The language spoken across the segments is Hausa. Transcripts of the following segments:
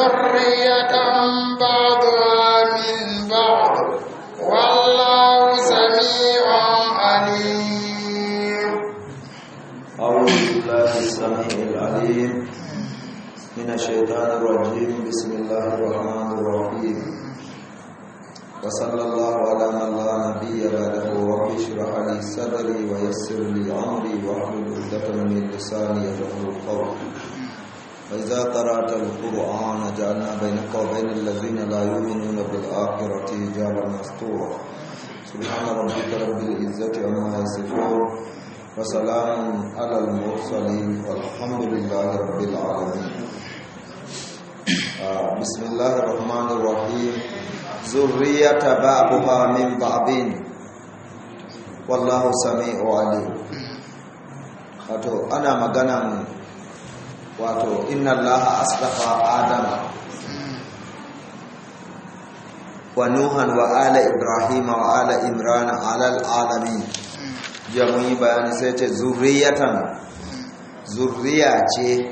ذرية بعضها من بعض والله سميع عليم أعوذ بالله السميع العليم من الشيطان الرجيم بسم الله الرحمن الرحيم وصلى الله على من لا نبي بعده رب اشرح لي صدري ويسر لي أمري واحلل عقدة من لساني يفقهوا قولي فإذا قرأت القرآن جعلنا بينك وبين الذين لا يؤمنون بالآخرة حجابا مستورا سبحان ربك رب العزة عما يصفون وسلام على المرسلين والحمد لله رب العالمين آه بسم الله الرحمن الرحيم ذرية بعضها من بعض والله سميع عليم wato ana maganan wato inna allaha asdafa adama wa nuhan wa ala ibrahima wa ala imrana ala alamin jiya mun yi bayani sai ce zurriyatan zurriya ce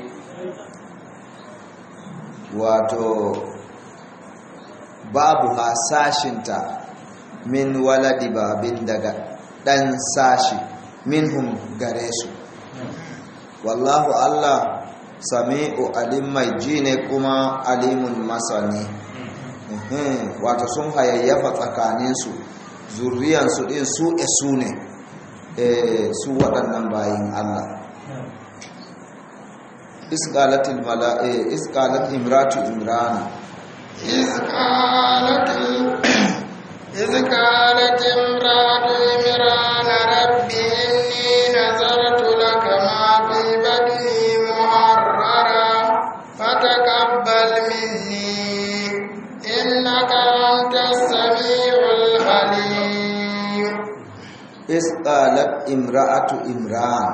wato babu hasashinta min waladi babin daga dan sashi minhum gare su wallahu allah sami'u alim mai ji ne kuma alimun masani wato sun hayayyafa tsakaninsu zurriyansu din su su ne su waɗannan bayin Allah isqalatil mala'i isqalat imratu imrana isqalat isqalat imratu imrana rabbi inni nazartu laka ma fi badni muharrara fataqabbal minni innaka antas samiul alim isqalat imra'atu imran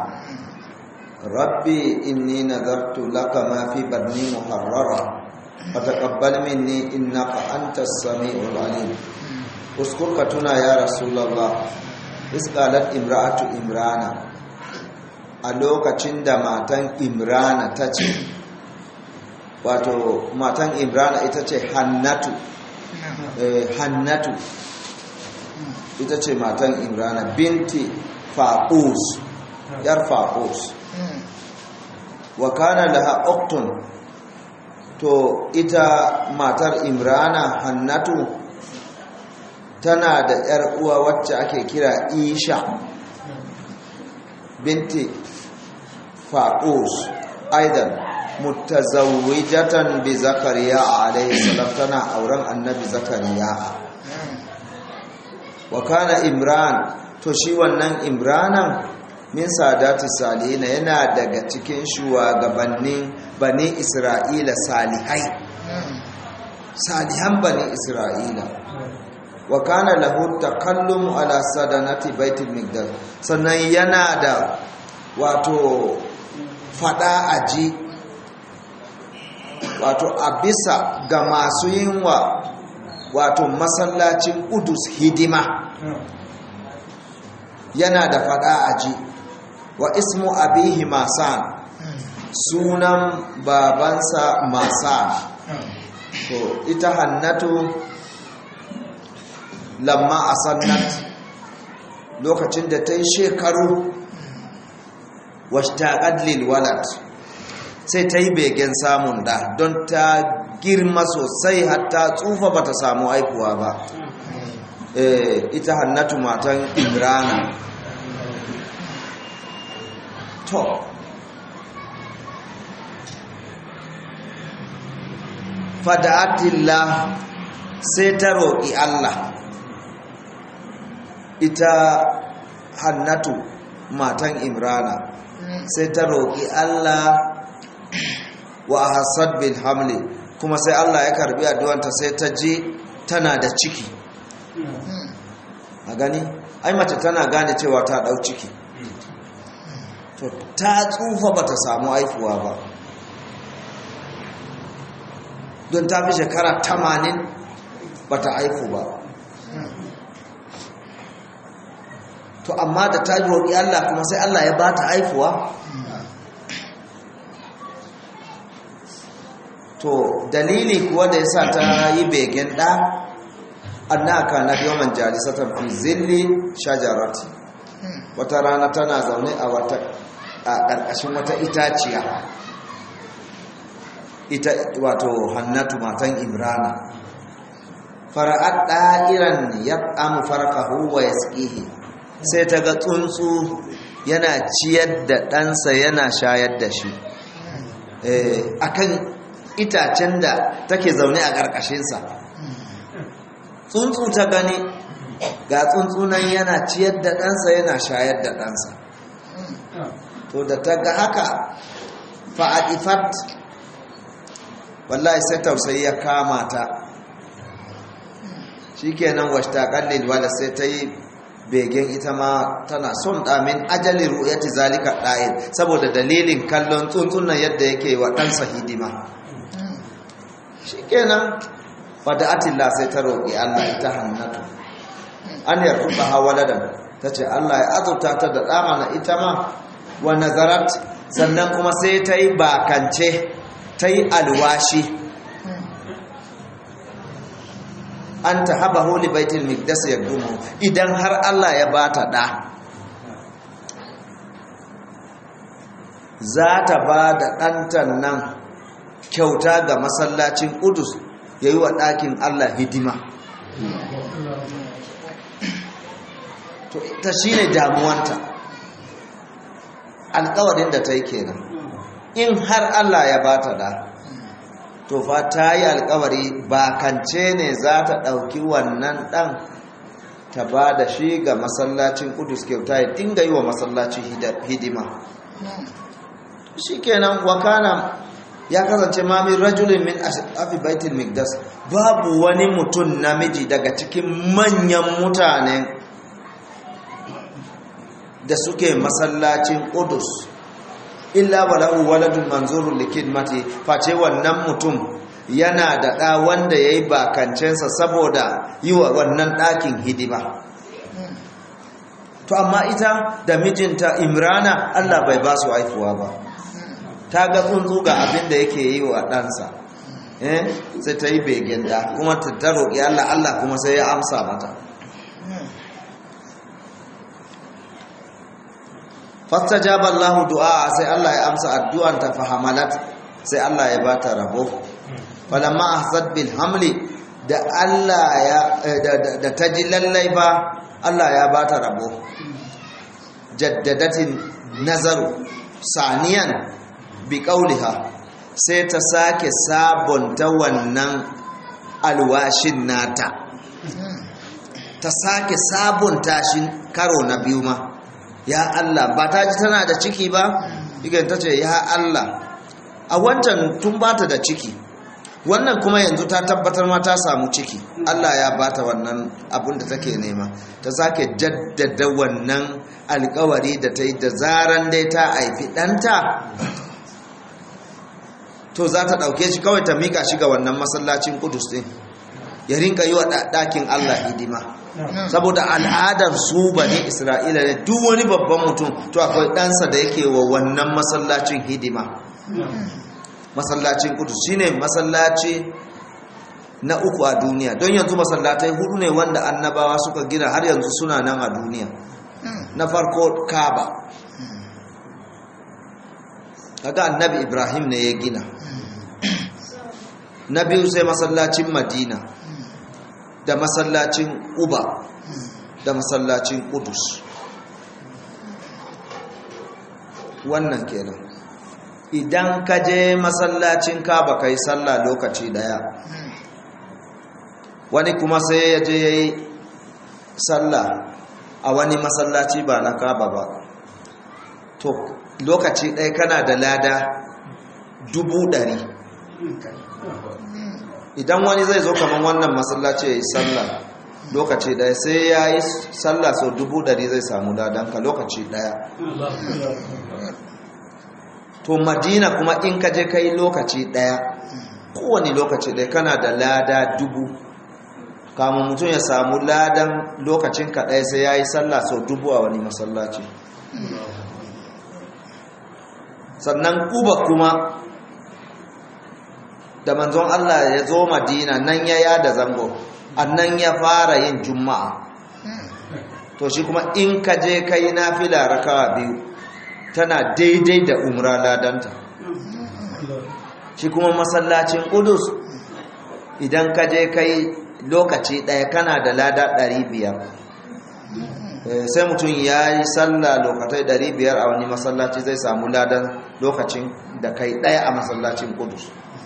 rabbi inni nadartu laka ma fi badni muharrara fataqabbal minni innaka antas samiul alim uskur ka tuna ya rasulullah isqalat imra'atu imrana a lokacin da matan imrana ta ce wato matan imrana ita ce hannatu hannatu ita ce matan imrana binti faqus yar faqus wa kana laha uktun to ita matar imrana hannatu tana da yar uwa wacce ake kira isha binti faqus aidan mutazawwijatan bi zakariya alayhi salam tana auren annabi zakariya wa kana imran to shi wannan imranan min sadati salihina yana daga cikin shugabannin bani isra'ila salihai salihan bani isra'ila wa kana lahu takallum ala sadanati baitul migdal sannan yana da wato fada aji wato a bisa ga masu yin wa wato masallacin udus hidima yana da fada aji wa ismu abihi masan sunan babansa masan to ita hannatu lamma asannat lokacin da ta yi shekaru washtaqat lil walad sai ta yi begen samun da don ta girma sosai hatta tsufa bata samu aikuwa ba ita hannatu matan imrana to fada'atillah sai ta roƙi Allah ita hannatu matan imrana sai ta roƙi Allah wa hasad bil hamli kuma sai Allah ya karbi addu'anta sai ta je tana da ciki a gani ai mace tana gane cewa ta dau ciki to ta tsufa bata samu haifuwa ba don ta fi shekara 80 bata haifu ba to amma da ta roƙi Allah kuma sai Allah ya bata haifuwa to dalili kuwa da yasa ta yi begen ɗa annaka na yawman jalisatan fi zilli shajarati wata rana tana zaune a wata a ƙarƙashin wata itaciya ita wato hannatu matan imrana fara'ad ɗa'iran ya amu farkahu wa ya sai ta ga tsuntsu yana ciyar da ɗansa yana shayar da shi akan itacen da take zaune a ƙarƙashinsa tsuntsu ta gani ga tsuntsunan yana ciyar da ɗansa yana shayar da ɗansa to da ta ga haka fa'adifat wallahi sai tausayi ya kama ta shi kenan washta kallil wala sai ta yi begen ita ma tana son ɗamin ajali ru'yati zalika ɗa'in saboda dalilin kallon tsuntsunan yadda yake wa ɗansa hidima shi kenan wadda atilla sai ta roƙi allah ita hannatu an yartuba hawaladan ta ce allah ya azurta ta da ɗama na ita ma wa nazarat sannan kuma sai ta yi bakance ta yi alwashi an ta haɓa holi baitul mikdas ya dumu idan har Allah ya ba ta ɗa za ta ba da ɗantan nan kyauta ga masallacin ƙudus ya yi wa ɗakin Allah hidima ta shi ne damuwanta alkawarin da ta yi kenan in har Allah ya ba ta da to fa ta yi alkawari bakance ne za ta ɗauki wannan ɗan ta ba da shi ga masallacin kudus kyauta ya dinga yi wa masallaci hidima shi kenan wakana ya kasance mamin rajulun min afi baitul migdas babu wani mutum namiji daga cikin manyan mutane da suke masallacin kudus illa walahu waladun manzurun likidmati face wannan mutum yana da ɗa wanda ya yi bakancensa saboda yi wa wannan ɗakin hidima to amma ita da mijinta imrana allah bai ba su haifuwa ba ta ga tsuntsu ga abin da yake yi wa ɗansa sai ta yi begen da kuma ta roƙi allah allah kuma sai ya amsa mata fastajaba Allah du'a sai Allah ya amsa addu'an ta fahamalat sai Allah ya bata rabo falamma ahsad bil hamli da Allah ya da taji lallai ba Allah ya bata rabo jaddadatin nazaru saniyan bi qauliha sai ta sake sabonta wannan alwashin nata ta sake sabonta shi karo na biyu ma ya Allah ba ta ji tana da ciki ba igan ta ce ya Allah a wancan tun ba ta da ciki wannan kuma yanzu ta tabbatar ma ta samu ciki Allah ya bata wannan abin da take nema ta sake jaddada wannan alkawari da ta yi da zaran dai ta haifi ɗanta to za ta ɗauke shi kawai ta mika shi ga wannan masallacin kudus ɗin ya rinka yi wa ɗakin Allah hidima saboda al'adar su bane isra'ila ne duk wani babban mutum to akwai ɗansa da yake wa wannan masallacin hidima masallacin kudu shine masallaci na uku a duniya don yanzu masallatai hudu ne wanda annabawa suka gina har yanzu suna nan a duniya na farko kaba kaga annabi ibrahim ne ya gina na biyu sai masallacin madina da masallacin uba da masallacin kudus wannan kenan idan ka je masallacin kaba kai sallah lokaci daya wani kuma sai ya je ya yi sallah a wani masallaci ba na kaba ba to lokaci ɗaya kana da lada dubu ɗari idan wani zai zo kamar wannan masallaci ya yi sallah lokaci ɗaya sai ya yi sallah sau dubu ɗari zai samu ladanka lokaci ɗaya to madina kuma in ka je kai lokaci ɗaya kowane lokaci ɗaya kana da lada dubu kamun mutum ya samu ladan lokacin kaɗai sai ya yi sallah sau dubu a wani masallaci sannan kuba kuma da manzon Allah ya zo madina nan ya yada zango annan ya fara yin juma'a to shi kuma in ka je kai nafila rakawa biyu tana daidai da umra ladanta shi kuma masallacin Qudus idan ka je kai lokaci ɗaya kana da lada ɗari biyar sai mutum ya yi sallah lokatai ɗari biyar a wani masallaci zai samu ladan lokacin da kai ɗaya a masallacin Qudus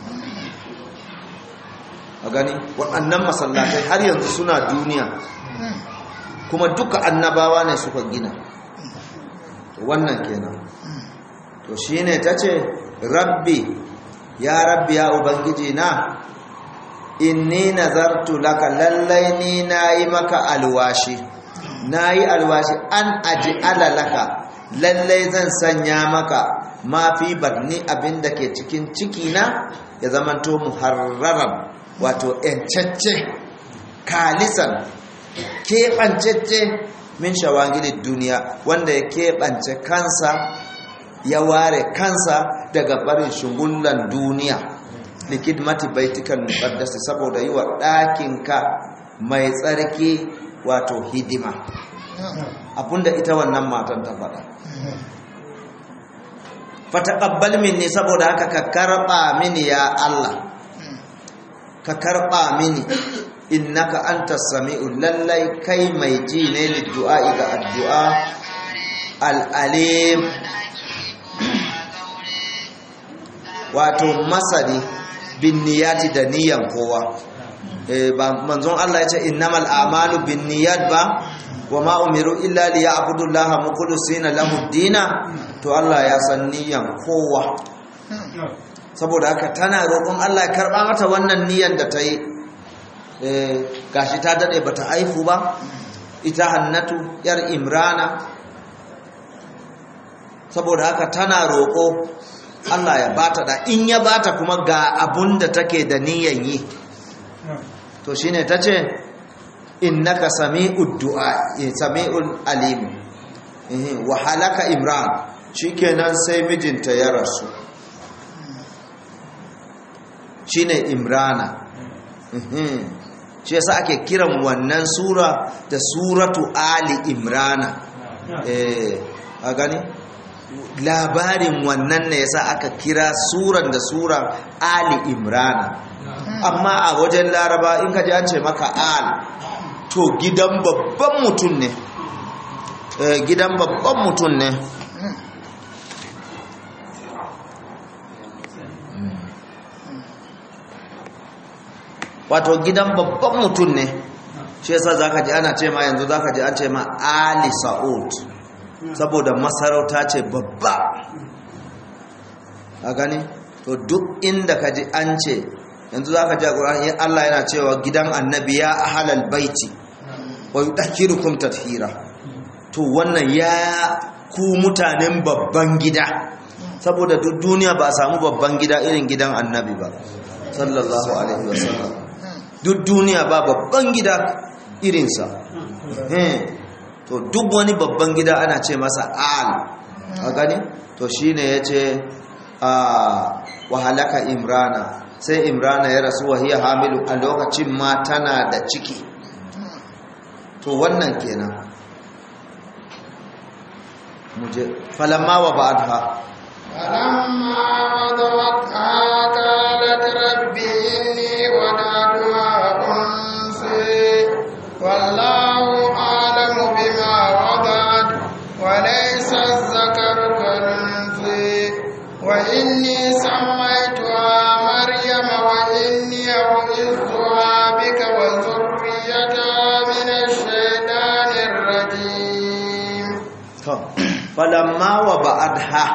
a gani waɗannan masallatai har yanzu suna duniya kuma duka annabawa ne suka gina wannan kenan to shine tace rabbi ya rabbi ya ubangiji na inni nazartu laka lallai ni nayi maka alwashi nayi alwashi an aj'ala laka lallai zan sanya maka ma fi barni abinda ke cikin ciki na ya zamanto muharraran wato yancacce kalisan keɓancacce min shawagilin duniya wanda ya keɓance kansa ya ware kansa daga barin shugullan duniya likidmati baitikan muqaddasi saboda yi wa ɗakinka mai tsarki wato hidima abinda ita wannan matan ta faɗa fataqabbal minni saboda haka ka karɓa mini ya Allah ka karɓa mini innaka anta sami'u lallai kai mai ji ne liddu'a ga addu'a al'alim wato masani bin niyati da niyan kowa ba manzon Allah ya ce innamal a'malu bin niyat ba wa ma umiru illa liya'budu Allaha mukhlisina lahu dina to Allah ya san niyan kowa saboda haka tana roƙon Allah ya karɓa mata wannan niyan da ta yi gashi ta daɗe ba ta haifu ba ita hannatu yar imrana saboda haka tana roƙo Allah ya bata da in ya bata kuma ga abun da take da niyan yi to shine ta ce innaka sami'ud du'a sami'ul alim wa halaka imran shikenan sai mijinta ya rasu shine imrana shi yasa ake kiran wannan sura da suratu ali imrana eh a gani labarin wannan ne yasa aka kira suran da sura ali imrana amma a wajen laraba in ka ji an ce maka al to gidan babban mutum ne gidan babban mutum ne wato gidan babban mutum ne shi yasa zaka ji ana ce ma yanzu zaka ji an ce ma Ali Saud saboda masarauta ce babba a gani to duk inda ka ji an ce yanzu zaka ji a Qur'ani Allah yana cewa gidan annabi ya ahlal baiti wa yudhkirukum tathira to wannan ya ku mutanen babban gida saboda duk duniya ba a samu babban gida irin gidan annabi ba sallallahu alaihi wasallam duk duniya ba babban gida irinsa to duk wani babban gida ana ce masa al a gani to shine ya ce a wahalaka imrana sai imrana ya rasu wahiyar hamilu a lokacin ma tana da ciki to wannan kenan muje falamma wa ba'dha فلما وضعتها قالت رب إني وضعتها أنثى والله أعلم بما وضعت وليس الذكر كالأنثى وإني سميتها مريم وإني أعيذها بك وذريتها من الشيطان الرجيم فلما وبعدها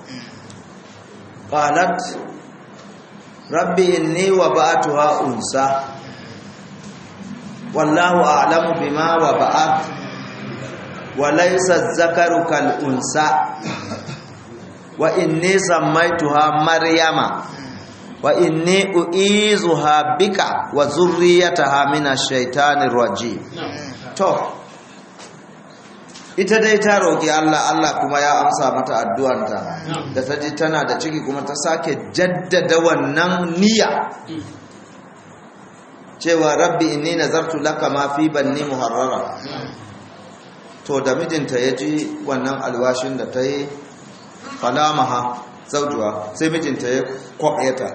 قالت ربي إني وبعتها أنثى والله أعلم بما وبعت وليس الذكر كالأنثى وإني سميتها مريم وإني أعيذها بك وذريتها من الشيطان الرجيم to ita dai ta roƙi Allah Allah kuma ya amsa mata addu'anta da ta ji tana da ciki kuma ta sake jaddada wannan niyya cewa rabbi inni nazartu laka ma fi banni muharrara to da mijinta ya ji wannan alwashin da ta yi falamaha zaujuwa sai mijinta ya kwaɓe ta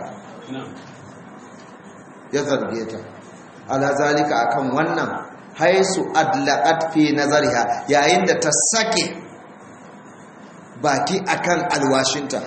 ya zarge ta ala zalika akan wannan haisu adlaqat fi nazariha yayin da ta sake baki akan alwashinta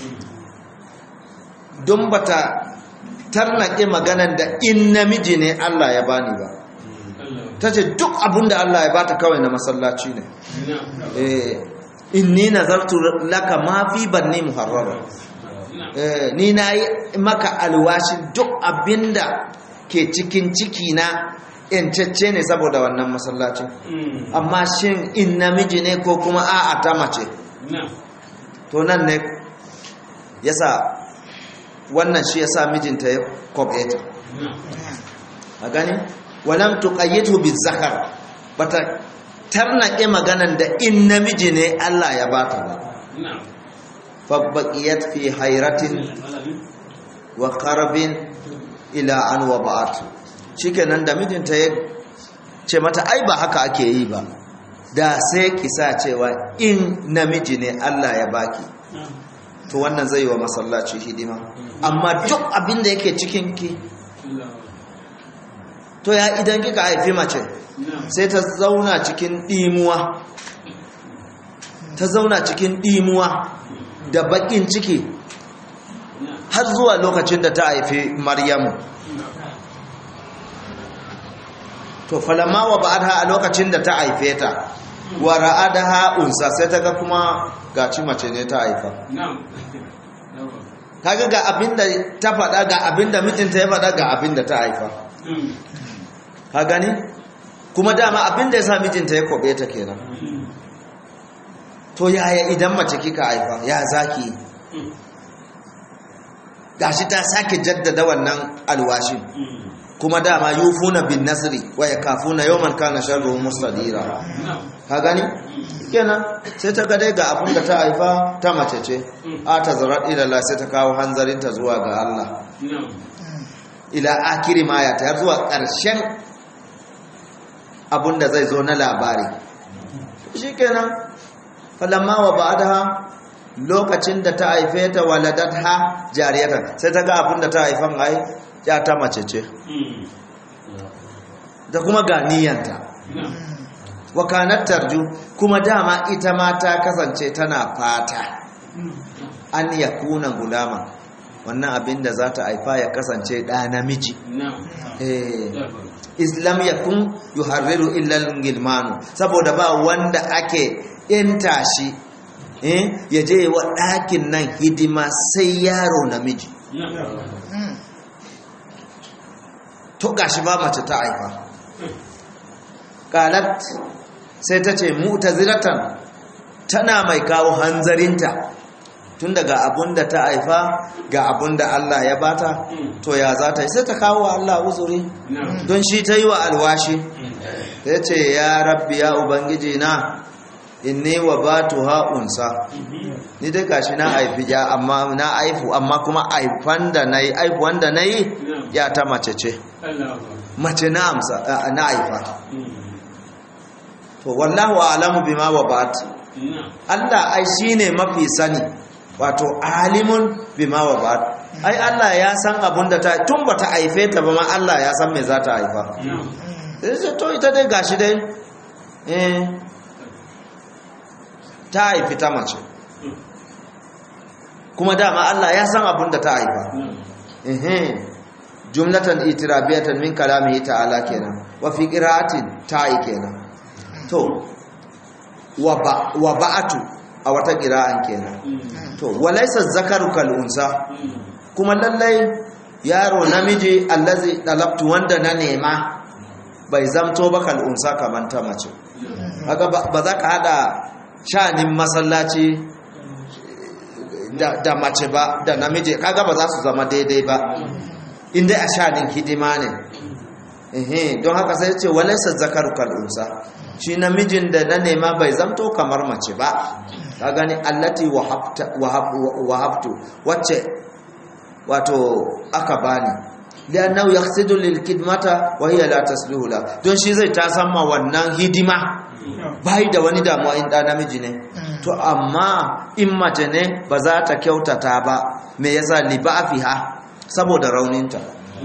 don bata tarnake maganan da in namiji ne Allah ya bani ba tace duk abinda Allah ya bata kawai na masallaci ne eh inni nazartu laka ma fi banni muharrara eh ni nayi maka alwashi duk abinda ke cikin ciki na yancacce ne saboda wannan masallacin amma shin in namiji ne ko kuma a'a ta mace to nan ne yasa wannan shi yasa mijinta ya kwabe ta a gani walam tuqayyidu bizakar bata tarnake maganan da in namiji ne Allah ya bata ba fabbaqiyat fi hayratin wa qarabin ila an waba'at shikenan da mijinta ya ce mata ai ba haka ake yi ba da sai kisa cewa in namiji ne Allah ya baki to wannan zai wa masallaci hidima amma duk abin da yake cikin ki to ya idan kika haifi mace sai ta zauna cikin dimuwa ta zauna cikin dimuwa da bakin ciki har zuwa lokacin da ta haifi maryamu to falamma wa ba'adha a lokacin da ta haife ta wa ra'adaha unsa sai ta ga kuma gaci mace ne ta haifa kaga ga abinda ta faɗa ga abinda mijinta ya faɗa ga abinda ta haifa ka gani kuma dama abinda ya sa mijinta ya kobe ta kenan to yaya idan mace kika haifa ya zaki gashi ta sake jaddada wannan alwashin kuma dama yufuna bin nasri wa yakafuna yawman kana sharruhu mustadira ka gani kenan sai ta ga dai ga abin da ta haifa ta mace ce a ta zarar ila sai ta kawo hanzarinta zuwa ga Allah ila akiri ma ya tayar zuwa ƙarshen abin da zai zo na labari shikenan falamma wa ba'daha lokacin da ta haife ta waladatha jariyatan sai ta ga abin da ta haifan ai ya ta mace ce da kuma ganiyanta wakanat tarju kuma dama ita ma ta kasance tana fata an yakuna gulama wannan abin da za ta haifa ya kasance ɗa namiji islam yakun yuharriru illal gilmanu saboda ba wanda ake yanta shi ya je wa ɗakin nan hidima sai yaro namiji to gashi ba mace ta haifa qalat sai ta ce mu'tazilatan tana mai kawo hanzarinta tun daga abunda ta haifa ga abunda Allah ya bata to ya za ta yi sai ta kawo wa Allah uzuri don shi ta yi wa alwashi ya ce ya rabbi ya ubangiji na inni wa batu ha'unsa ni dai gashi na haifi ya amma na haifu amma kuma haifan da na yi haifuwan da na yi ya ta mace ce mace na amsa na haifa to wallahu alamu bima wa bat Allah ai shine mafi sani wato alimun bima wa bat ai Allah ya san abun da ta tun bata haife ta ba ma Allah ya san me za ta haifa sai to ita dai gashi dai eh ta haifi ta mace kuma dama Allah ya san abun da ta haifa eh jumlatan itirabiyatan min kalamihi ta'ala kenan wa fi qira'atin ta'i kenan to wa ba'atu a wata qira'an kenan to walaysa zakaru kal unsa kuma lallai yaro namiji allazi dalabtu wanda na nema bai zamto ba kal unsa kaman ta mace kaga ba za ka hada shanin masallaci da mace ba da namiji kaga ba za su zama daidai ba inda a shanin hidima ne don haka sai ce walaisa zakaru kal'unsa shi namijin da na nema bai zamto kamar mace ba ka gani allati wahabtu wacce wato aka bani liannahu yaqsidu lil khidmata wa hiya la tasluhu la don shi zai ta samma wannan hidima bai da wani damuwa in da namiji ne to amma in mace ne ba za ta kyautata ba me yasa li ba'fiha saboda rauninta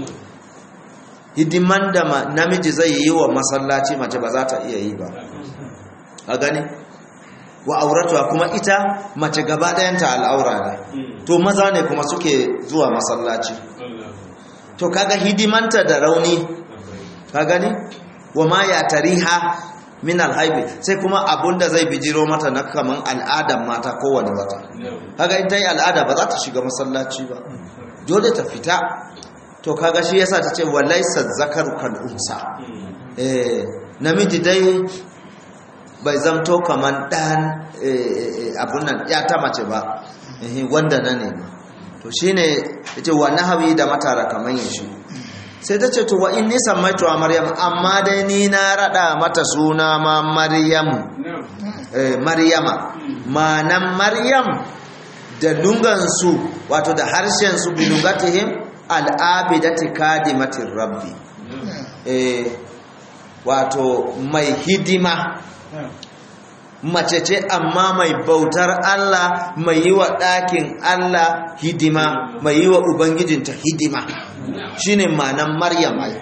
hidiman da namiji zai yi wa masallaci mace ba za ta iya yi ba a gani wa auratuwa kuma ita mace gaba ɗayanta al'aura ne to maza ne kuma suke zuwa masallaci to kaga hidimanta da rauni ka gani wa ma ya tariha min alhaibi sai kuma abunda zai bijiro mata na kaman al'adan mata kowane wata kaga in ta yi al'ada ba za ta shiga masallaci ba dole ta fita to kaga shi yasa ta ce walaysa zakaru kal unsa eh namiji dai bai zamto kaman dan abun nan ya ta mace ba wanda na ne to shine yace wa nahawi da matara kaman yashi sai ta ce to wa inni sammaitu a maryam amma dai ni na rada mata suna ma maryam eh maryama manan maryam da lungansu wato da harshen su bilugatihim al'abidati kadimatin rabbi eh wato mai hidima mace ce amma mai bautar Allah mai yi wa ɗakin Allah hidima mai yi wa Ubangijinta hidima shine manan Maryam ai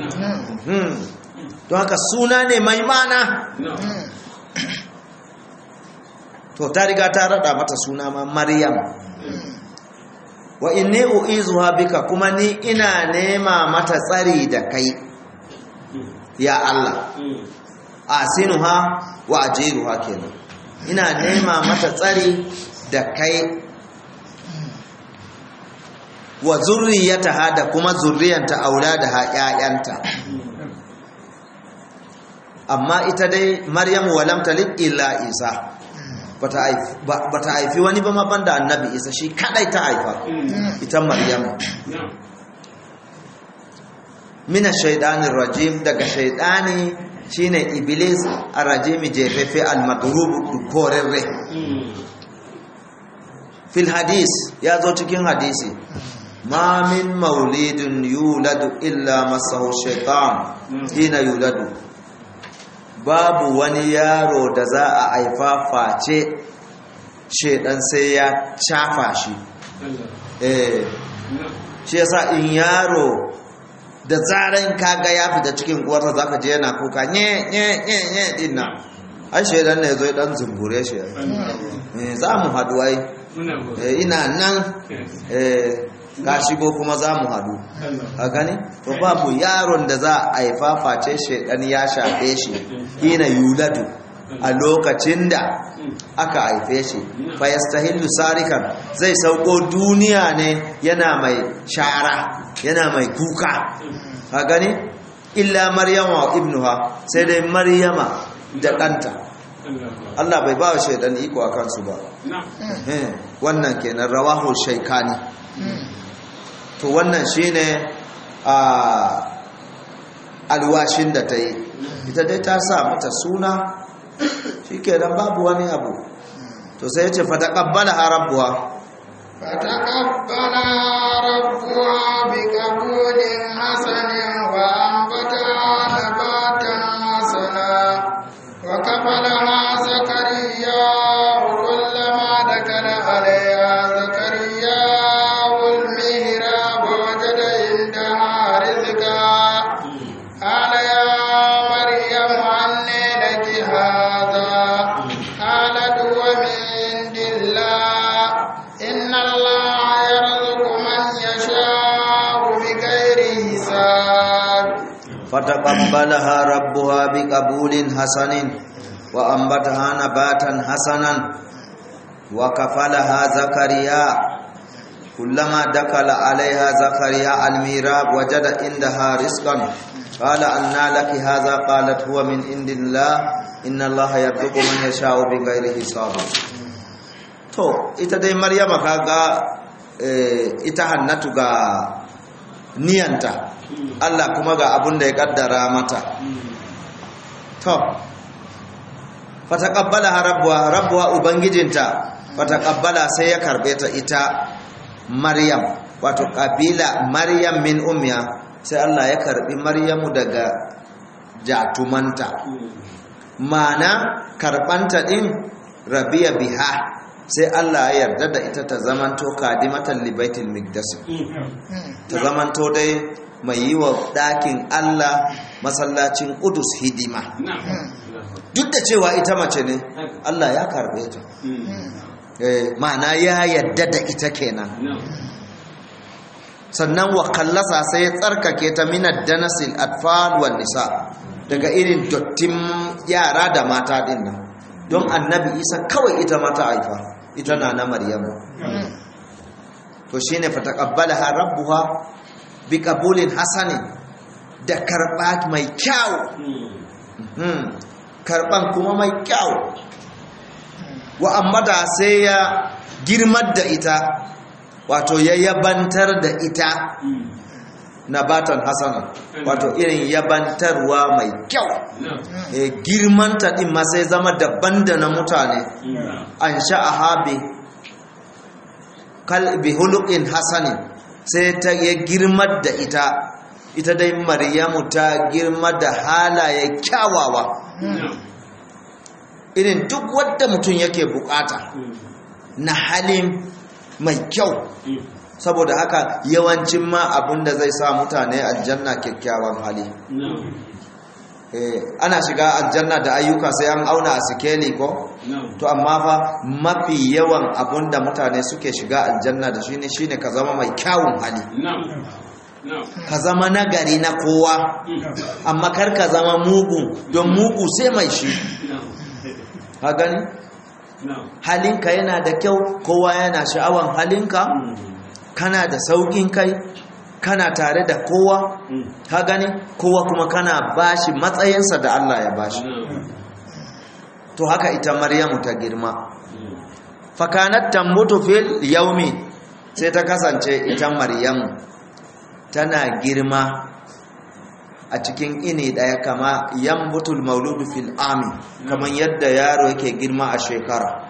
don haka suna ne mai mana to ta riga ta rada mata suna ma Maryam wa inni u'izuha bika kuma ni ina nema mata tsari da kai ya Allah asinuha wa ajiruha kenan ina nema mata tsari da kai wa zurriyataha da kuma zurriyanta auladaha ƴaƴanta amma ita dai maryamu walam talid illa isa bata haifi wani ba ma banda annabi isa shi kadai ta haifa ita maryamu mina shaidanin rajim daga shaidani shine iblis arrajimi jefefe almadrub korerre fil hadis ya zo cikin hadisi ma min maulidin yuladu illa masahu shaitan hina yuladu babu wani yaro da za a haifa face shaidan sai ya cafa shi eh shi yasa in yaro da zaran kaga ya fita cikin uwarsa zaka je yana kuka nye nye nye nye din nan ai shaidan ne zo dan zumbure shi eh za mu hadu ai ina nan eh ka shigo kuma za mu hadu a gani to babu yaron da za a haifa face shaidan ya shafe shi hina yuladu a lokacin da aka haife shi fa yastahillu sarikan zai sauko duniya ne yana mai shara yana mai kuka a gani illa maryama wa ibnuha sai dai maryama da ɗanta Allah bai ba wa shaidan iko a kansu ba wannan kenan rawahu shaikani to wannan shine a alwashin da ta yi ita dai ta sa mata suna shi kenan babu wani abu to sai ce fata ƙabbala ha rabbuwa fata ƙabbala rabbuwa bi ƙabulin hasanin wa ambata nabatan hasana wa kafala ha zakariya kullama da kana alaiya zakariya ulmihira ba waje da inda rizika قال يا مريم أن لك هذا قالت هو من عند الله إن الله يرزق من يشاء بغير حساب فتقبلها ربها بقبول حسن وأنبتها نباتا حسنا وكفلها زكريا كلما دخل عليها زكريا الميراب وجد عندها رزقا قال أنى لك هذا قالت هو من عند الله إن الله يرزق من يشاء بغير حساب to ita dai maryama kaga ita hannatu ga niyanta Allah kuma ga abun da ya kaddara mata to fataqabbalaha rabbuha rabbuha ubangijinta fataqabbala sai ya karbe ta ita maryam wato kabila maryam min ummiya sai Allah ya karbi maryamu daga jatumanta mana karbanta din rabiya biha sai Allah ya yarda da ita ta zamanto kadimatan libaitil miqdas ta zamanto dai mai yi wa ɗakin Allah masallacin Udus hidima duk da cewa ita mace ne Allah ya karbe ta ma'ana ya yadda da ita kenan sannan wa kallasa sai ya tsarkake ta minar danasil atfal wal nisa daga irin dottin yara da mata din nan don annabi isa kawai ita mata haifa ita na na maryamu to shine fa taqabbalaha rabbuha bi qabulin hasani da karba mai kyau karban kuma mai kyau wa amma da sai ya girmar da ita wato ya yabantar da ita nabatan hasana wato irin yabantarwa mai kyau e, girmanta din ma sai zama daban da na mutane an sha'aha bi kalbi hulukin hasani sai ta ya girmar da ita ita dai maryamu ta girma da halaye kyawawa irin duk wadda mutum yake bukata na halin mai kyau saboda haka yawancin ma abinda zai sa mutane aljanna kyakkyawan hali ana shiga aljanna da ayyuka sai an auna a sikeli ko to amma fa mafi yawan abinda mutane suke shiga aljanna da shine shine ka zama mai kyawun hali ka zama nagari na kowa amma kar ka zama mugu don mugu sai mai shi ha gani halinka yana da kyau kowa yana sha'awan halinka kana da saukin kai kana tare da kowa ka gani kowa kuma kana bashi matsayinsa da Allah ya bashi to haka ita maryamu ta girma fakanat tambutu fil yaumi sai ta kasance ita maryamu tana girma a cikin ini daya kama yambutul mauludu fil ami kamar yadda yaro yake girma a shekara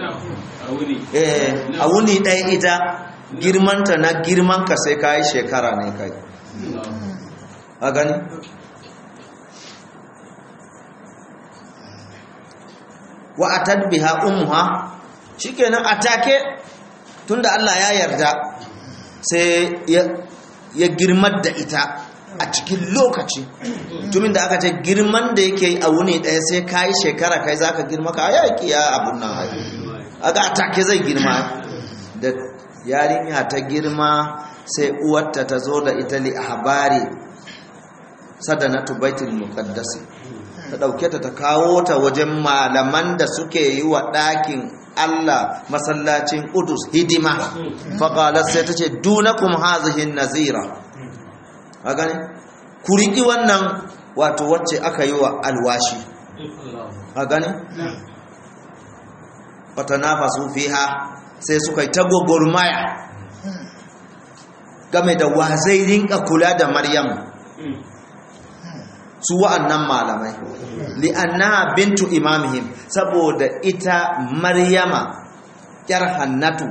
a wuni daya ita girmanta na girmanka sai ka yi shekara ne kai a gani wa a tadbiha umuha shikenan atake tunda Allah ya yarda sai ya girmar da ita a cikin lokaci tumin da aka ce girman da yake a wuni ɗaya sai ka yi shekara kai za ka girma ka yaƙi ya abun nan haifu aga atake zai girma da yarinya ta girma sai uwarta ta zo da ita li habari sadanatu baitul muqaddasi ta dauke ta ta kawo ta wajen malaman da suke yi wa ɗakin Allah masallacin Qudus hidima faqalat sai tace dunakum hazihi nazira a gane ku riki wannan wato wacce aka yi wa alwashi a gane fatanafasu fiha sai suka yi ta gwagwarmaya game da wa zai rinka kula da maryam su wa'annan malamai li'anna bintu imamihim saboda ita maryama yar hannatu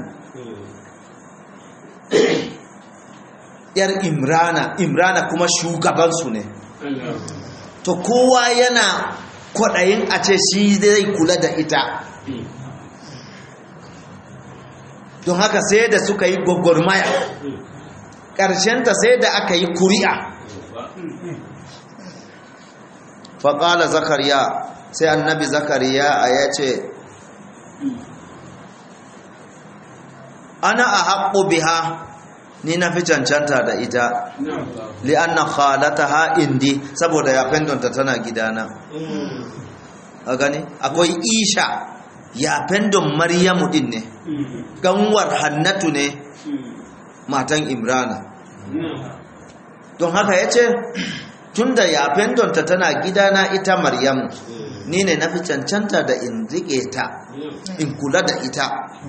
yar imrana imrana kuma shugabansu ne to kowa yana kwaɗayin a ce shi zai kula da ita don haka sai da suka yi gwagwarmaya ƙarshenta sai da aka yi kuri'a faƙala zakariya sai annabi zakariya a ya ce ana a haƙo biha ni na fi cancanta da ita li'anna khalata ha indi saboda ya fendonta tana gidana a gani akwai isha ya fendon maryamu din ne ganwar hannatu ne matan imrana don haka ya ce tun da ya fendonta tana gidana ita maryamu ni ne na fi cancanta da in riƙe ta in kula da ita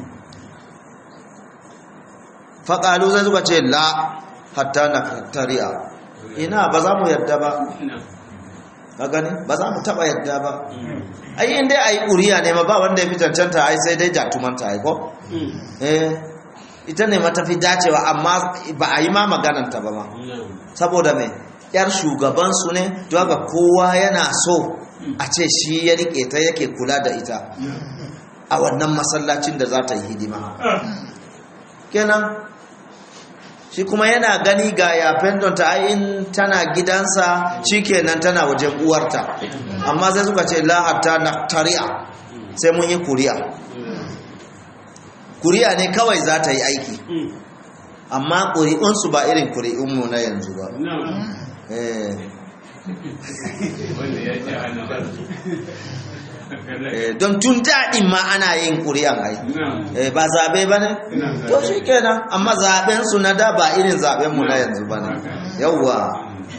faƙalu zai zuba ce la hatta na tari'a ina ba za mu yarda ba ka gani ba za mu taba yadda ba ai in dai ayi ƙuriya ne ma ba wanda ya fi cancanta ai sai dai jatumanta ai ko eh ita ne matafi dacewa amma ba a yi ma magananta ba ma saboda mai yar shugabansu ne don haka kowa yana so a ce shi ya rike ta yake kula da ita a wannan masallacin da za ta yi hidima kenan shi kuma yana gani ga yafen don ta in tana gidansa shi kenan tana wajen uwarta amma sai suka ce lahatta na tari'a sai mun yi kuri'a kuri'a ne kawai za ta yi aiki amma ƙuri'unsu ba irin ƙuri'unmu na yanzu ba don tun daɗin ma ana yin ƙuri'an ai ba zaɓe ba ne to shi kenan amma zaɓensu na da ba irin zaɓenmu na yanzu ba ne yauwa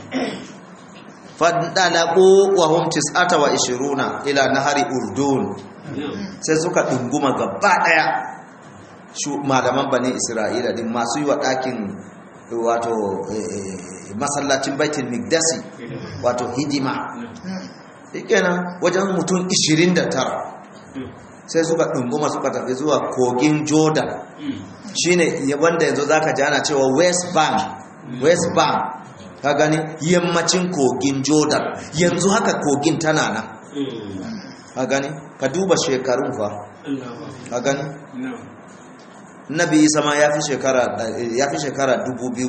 faɗaɗaɓo wa hum tis'ata wa ishiruna ila nahari urdun sai suka ɗunguma gaba ɗaya malaman bane isra'ila din masu yi wa ɗakin wato masallacin baitul migdasi wato hidima kenan wajen mutum 29 sai suka ɗunguma suka tafi zuwa kogin jordan shine wanda yanzu zaka ji ana cewa west bank west bank ka gani yammacin kogin jordan yanzu haka kogin tana nan ka gani ka duba shekarun fa ka gani nabi isa ma ya fi shekara dubu biyu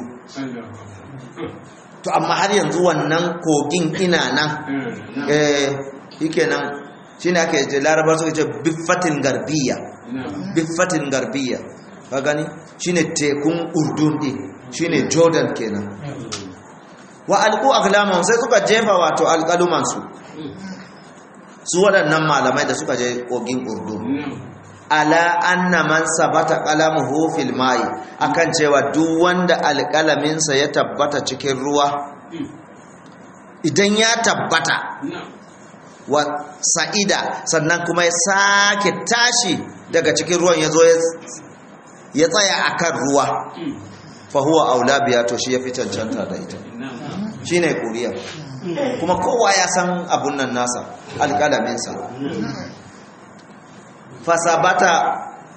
to amma har yanzu wannan kogin ina nan eh yake nan shi ne aka yi larabar suka ce biffatin garbiya biffatin garbiya ka gani shi ne tekun urdun ɗin shi ne jordan kenan wa alƙu aklaman sai suka jefa wato alƙalumansu su waɗannan malamai da suka je kogin urdun ala anna man sabata qalamuhu fil mai akan cewa duk wanda alƙalaminsa ya tabbata cikin ruwa idan ya tabbata wa sa'ida sannan kuma ya sake tashi daga cikin ruwan ya zo ya tsaya akan ruwa fa huwa aula biya to shi ya fi cancanta da ita shine kuriya kuma kowa ya san abun nan nasa alƙalaminsa fasabata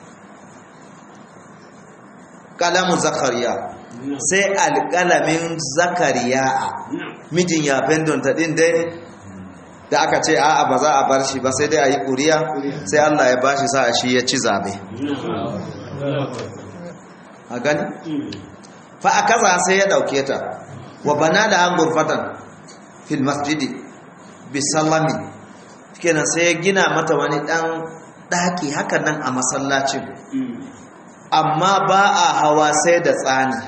kalamu zakariya sai alkalamin zakariya mijin ya fendonta din dai da aka ce a'a ba za a bar shi ba sai dai a yi ƙuriya sai Allah ya bashi sa shi ya ci zabe a gani fa a kaza sai ya dauke ta wa bana da an gurfatan fil masjidi bisallami kenan sai ya gina mata wani dan ɗaki haka nan a masallacin amma ba a hawa sai da tsani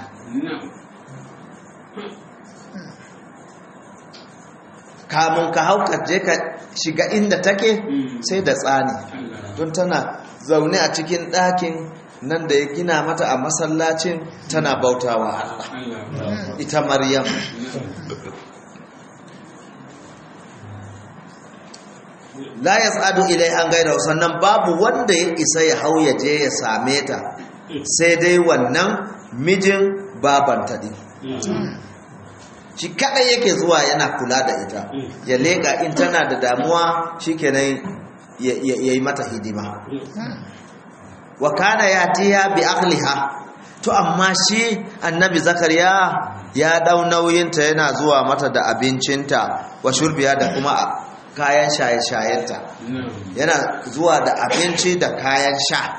kamun ka hau je ka shiga inda take sai da tsani don tana zaune a cikin ɗakin nan da ya gina mata a masallacin tana bautawa Allah ita Maryam la ya tsadu ilai an gaida sannan babu wanda ya isa ya hau ya je ya same ta sai dai wannan mijin babanta din shi kadai yake zuwa yana kula da ita ya leka in tana da damuwa shikenan ya yi mata hidima wa kana yatiya bi akhliha to amma shi annabi zakariya ya dau nauyinta yana zuwa mata da abincinta wa shurbiya da kuma kayan shaye-shayenta yana zuwa da abinci da kayan sha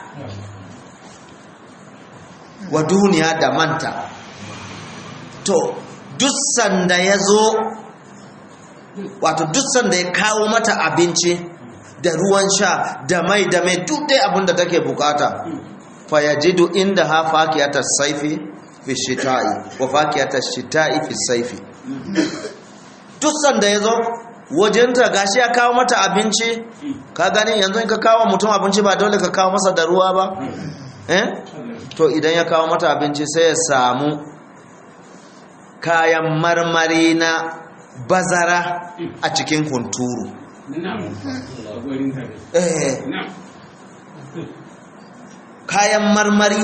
wa duniya da manta to duk sanda ya zo wato duk sanda ya kawo mata abinci da ruwan sha da mai da mai duk dai abinda take bukata fa yajidu inda ha fakiyatar saifi fi shita'i wa fakiyatar shita'i fi saifi duk sanda ya zo wajenta gashi ya kawo mata abinci ka gani yanzu in ka kawo mutum abinci ba dole ka kawo masa da ruwa ba eh to idan ya kawo mata abinci sai ya samu kayan marmari na bazara a cikin hunturu eh kayan marmari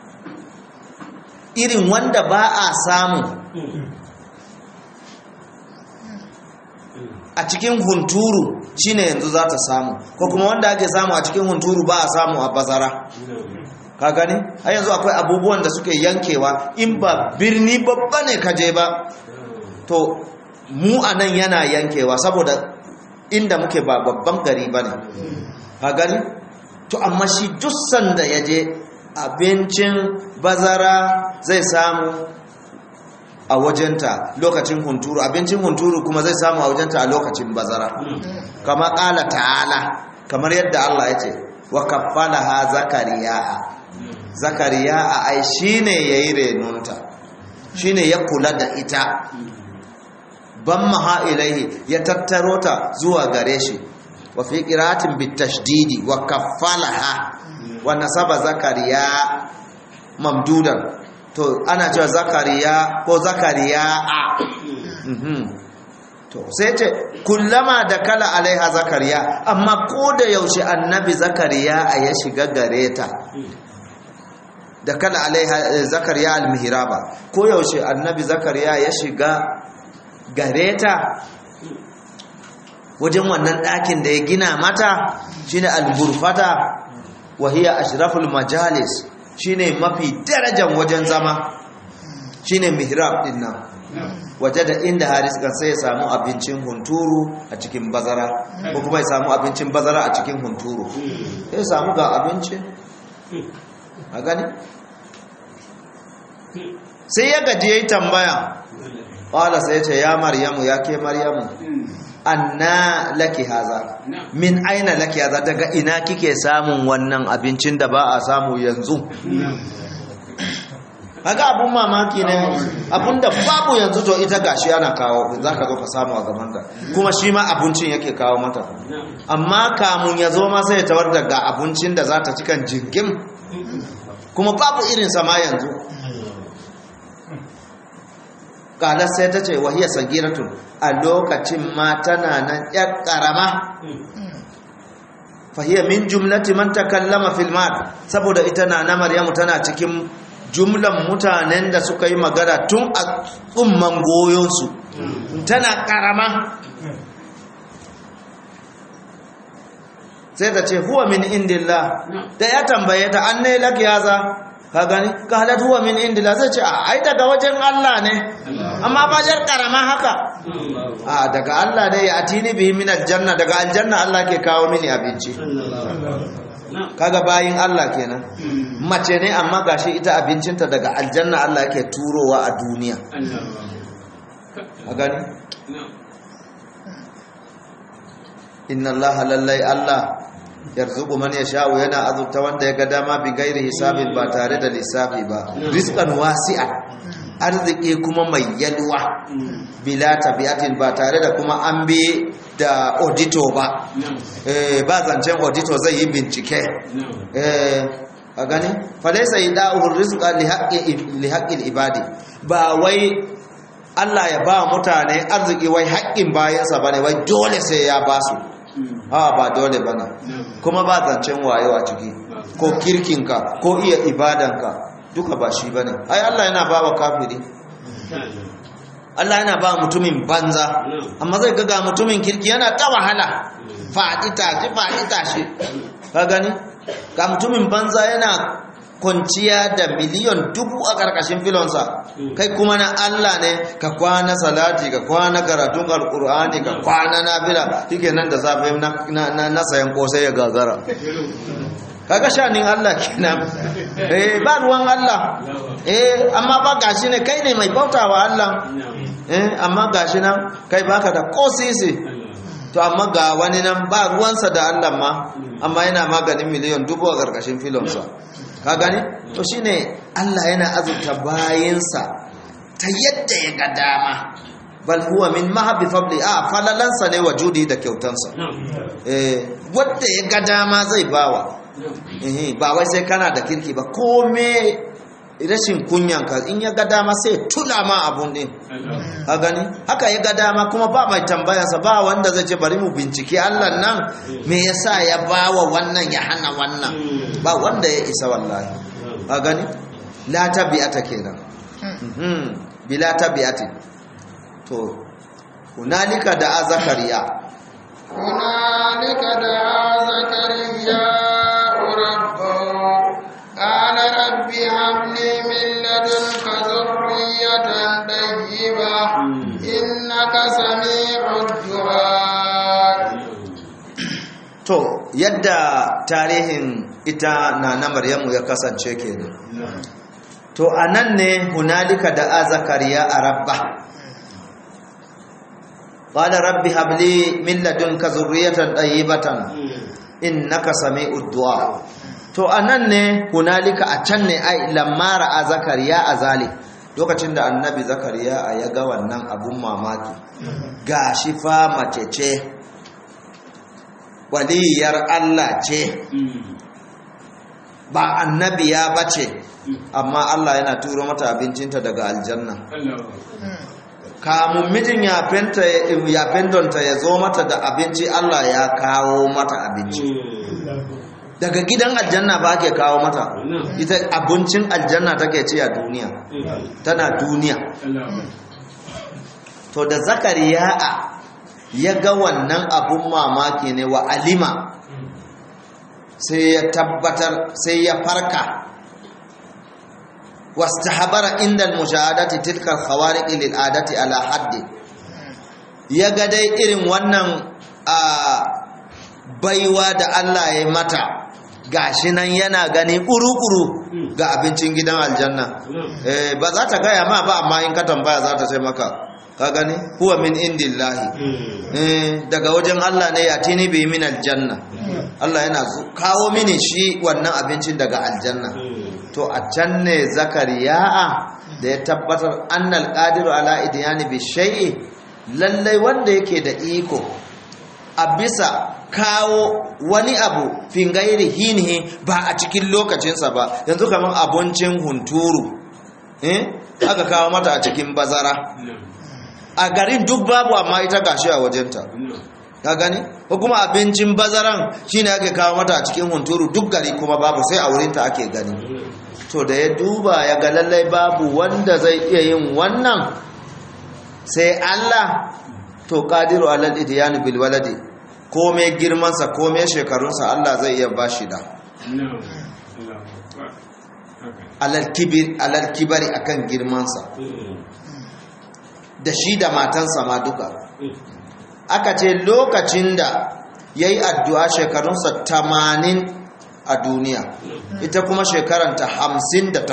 irin wanda ba a samu a cikin hunturu shine yanzu za ta samu ko kuma wanda ake samu a cikin hunturu ba a samu a bazara ka gani har yanzu akwai abubuwan da suke yankewa in ba birni babba ne ka je ba to mu a nan yana yankewa saboda inda muke ba babban gari ba ne ka gani to amma shi duk sanda ya je abincin bazara zai samu a wajenta lokacin hunturu abincin hunturu kuma zai samu a wajenta a lokacin bazara kama ƙala ta'ala kamar yadda Allah ya ce wa kaffalaha zakariya zakariya a ai shine yayi renunta shine ya kula da ita ban maha ilaihi ya tattaro ta zuwa gare shi wa fi qiratin bitashdidi wa kaffalaha wa nasaba zakariya mamdudan to ana cewa zakariya ko zakariya a to sai ce kullama da kala alaiha zakariya amma ko da yaushe annabi zakariya a ya shiga gare ta da kala alaiha zakariya almihraba ko yaushe annabi zakariya ya shiga gare ta wajen wannan ɗakin da ya gina mata shine alburfata wahiya ashraful majalis shine mafi darajan wajen zama shine mihrab din nan waje da inda haris kan sai ya samu abincin hunturu a cikin bazara ko kuma ya samu abincin bazara a cikin hunturu sai ya samu ga abincin a gani sai ya gaji ya yi tambaya ƙwala sai ya ce ya maryamu ya ke maryamu anna laki haza min aina laki haza daga ina kike samun wannan abincin da ba a samu yanzu haka abun mamaki ne abun da babu yanzu to ita gashi ana kawo za ka zo ka samu a gaban da kuma shi ma abincin yake kawo mata amma kamun ya zo ma sai ya tawar daga abincin da za ta cikan jingim kuma babu irin sama yanzu kalar sai ta ce wahiyar sagiratun a lokacin ma tana nan yar karama fahiyar min jumlati man takallama fil saboda ita na na maryamu tana cikin jumlan mutanen da suka yi magana tun a tsumman goyonsu tana karama sai ta ce huwa min indillah da ya tambaye ta an ne laki yaza ka gani ka halat huwa min indillah sai ce a ai daga wajen Allah ne amma ba jar karama haka a daga Allah dai ya atini bihi min aljanna daga aljanna Allah ke kawo mini abinci kaga bayin Allah kenan mace ne amma gashi ita abincinta daga aljanna Allah yake turowa a duniya a gani inna Allah lallai Allah yarzuqu man yasha'u yana azurta wanda ya ga dama bi gairi hisabin ba tare da lissafi ba rizqan wasi'a arziki kuma mai yalwa bila tabiatin ba tare da kuma an bi da audito ba ba zancen audito zai yi bincike a gani falaisa yi da'uhun rizqa li haƙƙin ibadi ba wai Allah ya ba mutane arziki wai haƙƙin bayansa ba ne wai dole sai ya ba su ha ba dole ba ne kuma ba zancen wayewa ciki ko kirkinka ko iya ibadanka duka ba shi ba ne ai Allah yana ba wa kafiri Allah yana ba mutumin banza amma zai ga mutumin kirki yana ta wahala faɗi tashi faɗi tashi ka gani ga mutumin banza yana kwanciya da miliyon dubu a ƙarƙashin filonsa kai kuma na Allah ne ka kwana salati ka kwana karatun alƙur'ani ka kwana nafila shike nan da safe na sayan ƙosai ya gagara kaga shanin Allah kenan eh ba ruwan Allah eh amma ba gashi ne kai ne mai bautawa Allah eh amma gashi nan kai baka da kosisi to amma ga wani nan ba ruwansa da Allah ma amma yana maganin miliyan dubu a karkashin filonsa ka gani to shine Allah yana azurta bayinsa ta yadda ya ga dama bal huwa min mahabbi fadli a falalansa ne wa judi da kyautansa eh wanda ya ga dama zai bawa ba wai sai kana da kirki ba kome rashin kunyanka in ya ga dama sai tula ma abun din a gani haka ya ga dama kuma ba mai tambayarsa ba wanda zai ce bari mu bincike allah nan me yasa ya ba wa wannan ya hana wannan ba wanda ya isa wallahi a gani la tabi'ata kenan bila tabi'ati to hunalika da zakariya هنالك دعا زكريا ربه قال رب هب لي من لدنك ذرية طيبة إنك سميع الدعاء to yadda tarihin ita na na maryamu ya kasance kenan to anan ne hunalika da zakariya a rabba qala rabbi habli min ladunka zurriyatan tayyibatan innaka sami'ud du'a to anan ne hunalika a can ne ai lamma ra'a zakariya a zalik lokacin da annabi zakariya ya ga wannan abun mamaki gashi fa mace ce waliyar Allah ce ba annabiya bace amma Allah yana turo mata abincinta daga aljanna kamun mijin ya fendonta ya zo mata da abinci Allah ya kawo mata abinci daga gidan aljanna ba ke kawo mata ita abincin aljanna take ci a duniya tana duniya to da zakariya ya ga wannan abun mamaki ne wa alima sai ya tabbatar sai ya farka wastahabara inda mushahadati tilka khawariq lil adati ala haddi ya ga dai irin wannan a baiwa da Allah ya mata gashi nan yana gani kuru-kuru ga abincin gidan aljanna eh ba za ta gaya ma ba amma in ka tambaya za ta sai maka ka gani huwa min indillahi eh daga wajen Allah ne ya tini bi min aljanna Allah yana kawo mini shi wannan abincin daga aljanna to a can ne zakariya da ya tabbatar annal qadiru ala idyani bi shay'i lallai wanda yake da iko a bisa kawo wani abu fingairi hinihi ba a cikin lokacinsa ba yanzu kamar abincin hunturu eh aka kawo mata a cikin bazara a garin duk babu amma ita gashi a wajenta ka gani ko kuma abincin bazaran shine ake kawo mata a cikin hunturu duk gari kuma babu sai a wurinta ake gani to da ya duba ya ga lallai babu wanda zai iya yin wannan sai Allah to qadiru alal idyani bil waladi komai girmansa komai shekarunsa Allah zai iya bashi da alal kibir alal kibari akan girmansa da shi da matansa ma duka aka ce lokacin da yayi addu'a shekarunsa 80 a duniya ita kuma shekaranta 58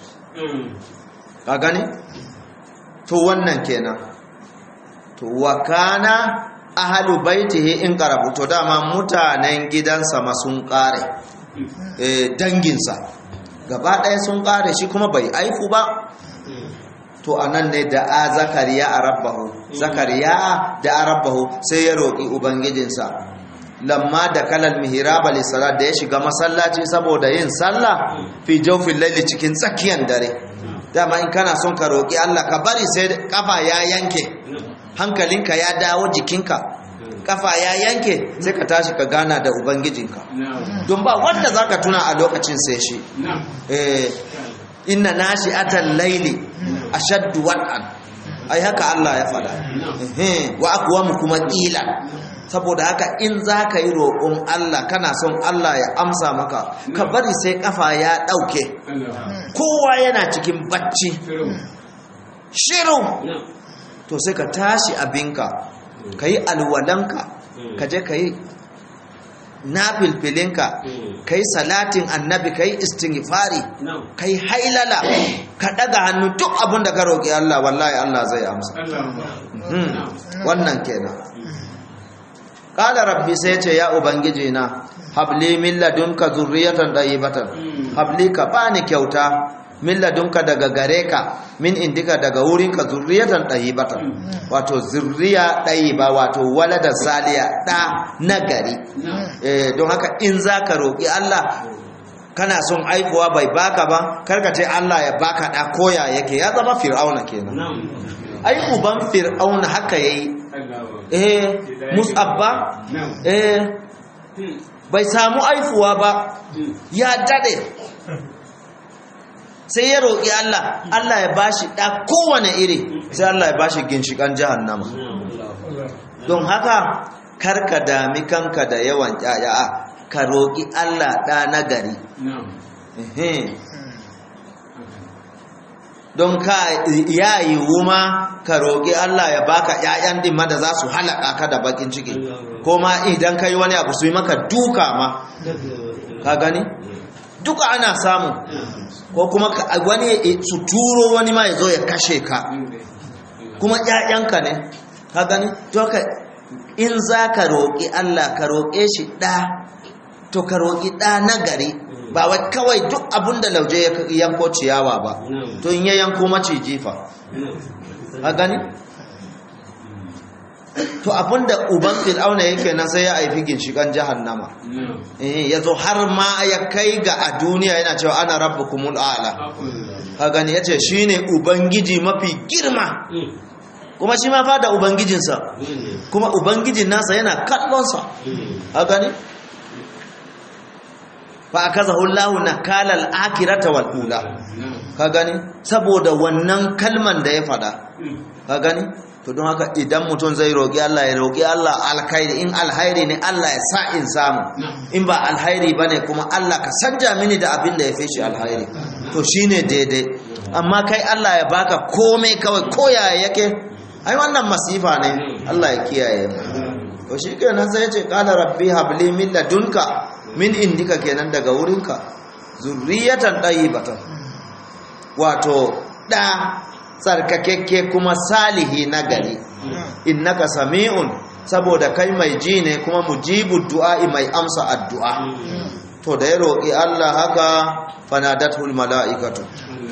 ka gani to wannan kenan to wa kana ahalu baitihi in karabu to dama mutanen gidansa ma sun kare eh danginsa gaba ɗaya sun kare shi kuma bai aiku ba to anan ne da a zakariya a rabbahu zakariya da a rabbahu sai ya roƙi ubangijinsa lamma da kalal mihraba li salat da ya shiga masallaci saboda yin sallah fi jawfil layli cikin tsakiyar dare dama in kana son ka roƙi Allah ka bari sai kafa ya yanke hankalinka ya dawo jikinka kafa ya yanke sai ka tashi ka gana da ubangijinka don ba wanda zaka tuna a lokacin sai shi eh inna nashi'atal layli ashaddu wat'an ai haka Allah ya fada eh wa aqwamu kuma qila saboda haka in zaka yi roƙon Allah kana son Allah ya amsa maka ka bari sai kafa ya dauke kowa yana cikin bacci shiru to sai ka tashi abinka ka yi alwalanka ka je ka yi nafilfilinka ka yi salatin annabi ka yi istighfari ka yi hailala ka daga hannu duk abin da ka roƙi Allah wallahi Allah zai amsa wannan kenan ƙala rabbi sai ce ya ubangiji na habli min ladunka zurriyatan tayyibatan habli ka bani kyauta min ladunka daga gare ka min indika daga wurinka zurriyatan ɗayibatan wato zurriya ɗayiba wato walada saliya ɗa na gari don haka in za ka roƙi Allah kana son aikuwa bai baka ba karka ce Allah ya baka ɗa koya yake ya zama fir'auna kenan ai uban fir'auna haka yayi eh musabba eh bai samu aifuwa ba ya dade sai ya roƙi Allah Allah ya bashi ɗa kowane iri sai Allah ya bashi ginshiƙan jahannama don haka karka dami kanka da yawan ƴaƴa ka roƙi Allah ɗa na gari Ehe. don ka ya yi wuma ka roƙi Allah ya baka ƴaƴan din ma da za su halaka ka da bakin ciki ko ma idan kai wani abu su yi maka duka ma ka gani duka ana samu ko kuma ka- wani su turo wani ma ya zo ya kashe ka kuma ƴaƴanka ne ka gani to ka in za ka roƙi Allah ka roƙe shi ɗa to ka roƙi ɗa na gari ba wai kawai duk abin da lauje ya yanko ciyawa ba to in ya yanko maciji fa ka gani to abin da uban fir'auna yake nan sai ya haifi ginshiƙan jahannama eh ya zo har ma ya kai ga a duniya yana cewa ana rabbukumul a'la ka gani yace shine ubangiji mafi girma kuma shi ma fa da ubangijinsa kuma ubangijin nasa yana kallonsa a gani fa akazahu Allahu nakala al-akhirata wal ula ka gani saboda wannan kalman da ya fada ka gani to don haka idan mutum zai roƙi Allah ya roƙi Allah alkhairi in alkhairi ne Allah ya sa in samu in ba alkhairi bane kuma Allah ka sanja mini da abin da ya fi shi alkhairi to shine daidai amma kai Allah ya baka komai kawai koya yake ai wannan masifa ne Allah ya kiyaye mu to shikenan sai ya ce qala rabbi habli min ladunka min indika kenan daga wurinka zurriyatan tayyibatan wato da tsarkakekke kuma salihi na gari innaka sami'un saboda kai mai ji ne kuma mujibu du'a'i mai amsa addu'a to da ya roƙi Allah haka fanadatul mala'ikatu